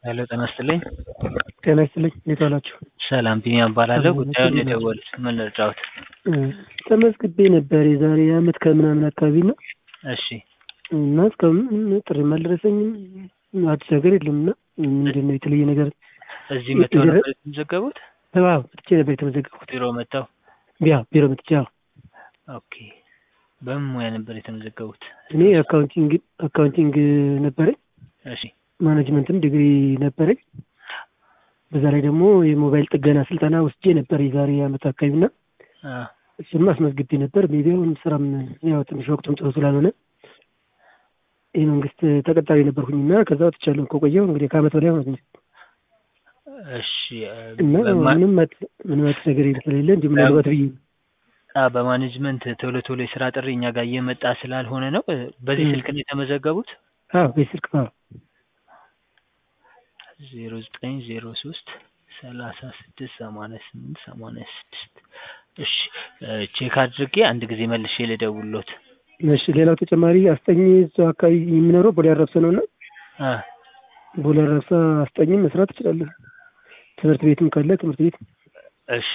ሄሎ ጤና ይስጥልኝ። ጤና ይስጥልኝ። እንዴት ዋላችሁ? ሰላም ቢኒያም እባላለሁ። ሰላም ጉዳዩን ናችሁ? የደወሉት ምን ልርዳዎት? እ ተመዝግቤ ነበር የዛሬ አመት ከምናምን አካባቢ እና እሺ እና እስካሁን ጥሪም አልደረሰኝም አዲስ ነገር የለም እና ምንድን ነው የተለየ ነገር? እዚህ መጥተው የደረ- ነበር የተመዘገቡት? አዎ መጥቼ ነበር የተመዘገብኩት። ቢሮ መጥተው? ያ ቢሮ መጥቼ አዎ። ኦኬ። በምን ሙያ ነበር የተመዘገቡት? እኔ አካውንቲንግ አካውንቲንግ ነበረኝ እሺ ማኔጅመንትም ዲግሪ ነበረኝ። በዛ ላይ ደግሞ የሞባይል ጥገና ስልጠና ወስጄ ነበር የዛሬ አመት አካባቢ እና አ እሱንም አስመዝግቤ ነበር። ሜቢ አሁን ስራም ያው ትንሽ ወቅቱም ጥሩ ስላልሆነ የመንግስት ተቀጣሪ ነበርኩኝ እና ከዛ ወጥቻለሁ ከቆየሁ እንግዲህ ከአመት በላይ ሆነ እሺ እና በማ- ምንም አት- ምንም አዲስ ነገር ስለሌለ እንዲሁ ምናልባት ብዬ ነው። አ በማኔጅመንት ቶሎ ቶሎ የስራ ጥሪ እኛ ጋር እየመጣ ስላልሆነ ነው። እ በዚህ እ። ስልክ ነው የተመዘገቡት? አዎ በስልክ አዎ ዜሮ ዘጠኝ ዜሮ ሶስት ሰላሳ ስድስት ሰማንያ ስምንት ሰማንያ ስድስት እሺ እ ቼክ አድርጌ አንድ ጊዜ መልሼ ልደውልዎት። እሺ ሌላው ተጨማሪ አስጠኝ እዛው አካባቢ የሚኖረው ቦሌ አራብሳ ነው እና አ ቦሌ አራብሳ አስጠኝም መስራት እችላለሁ። ትምህርት ቤትም ካለ ትምህርት ቤት እሺ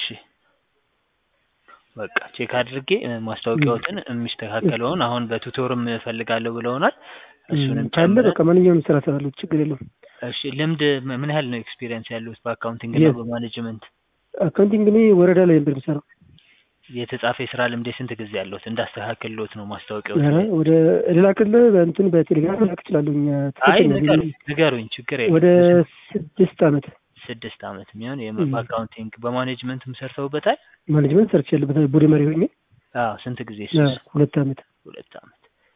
በቃ ቼክ አድርጌ እ ማስታወቂያዎትን የሚስተካከለውን አሁን በቱቶርም እፈልጋለሁ ብለውናል። እሱንም ካለ ጨምረን በቃ ማንኛውም ስራ እሰራለሁ ችግር የለውም። እሺ ልምድ ም- ምን ያህል ነው ኤክስፒሪየንስ ያሉት በአካውንቲንግ እና የት? በማኔጅመንት? አካውንቲንግ እኔ ወረዳ ላይ ነበር የምሰራው። የተጻፈ የስራ ልምድ ስንት ጊዜ ያለሁት እንዳስተካክልሎት ነው ማስታወቂያዎች ኧረ ላይ? ወደ ሌላ ክልል በእንትን በቴሌግራም ላክ እችላለሁ። እኛ አይ ትክክል ነው። ንገሩኝ ንገሩኝ ችግር የለም። ወደ ስድስት አመት ስድስት አመት የሚሆን ም። የም- በአካውንቲንግ በማኔጅመንትም ሰርተውበታል? ማኔጅመንት ሰርች ያለበት ቡድ መሪ ሆኜ አዎ ስንት ጊዜ ያ እሱስ? ሁለት አመት ሁለት አመት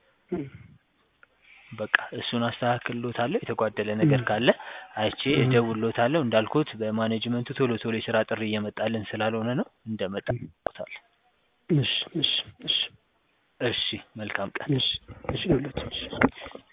በቃ እሱን አስተካክልሎታለሁ። የተጓደለ ነገር ም። ካለ አይቼ ም። እደውልሎታለሁ። እንዳልኩት በማኔጅመንቱ ቶሎ ቶሎ የስራ ጥሪ እየመጣልን ስላልሆነ ነው። እንደመጣ ታል እሺ እሺ እሺ እሺ መልካም ቀን። እሺ እሺ ይኸውላችሁ እሺ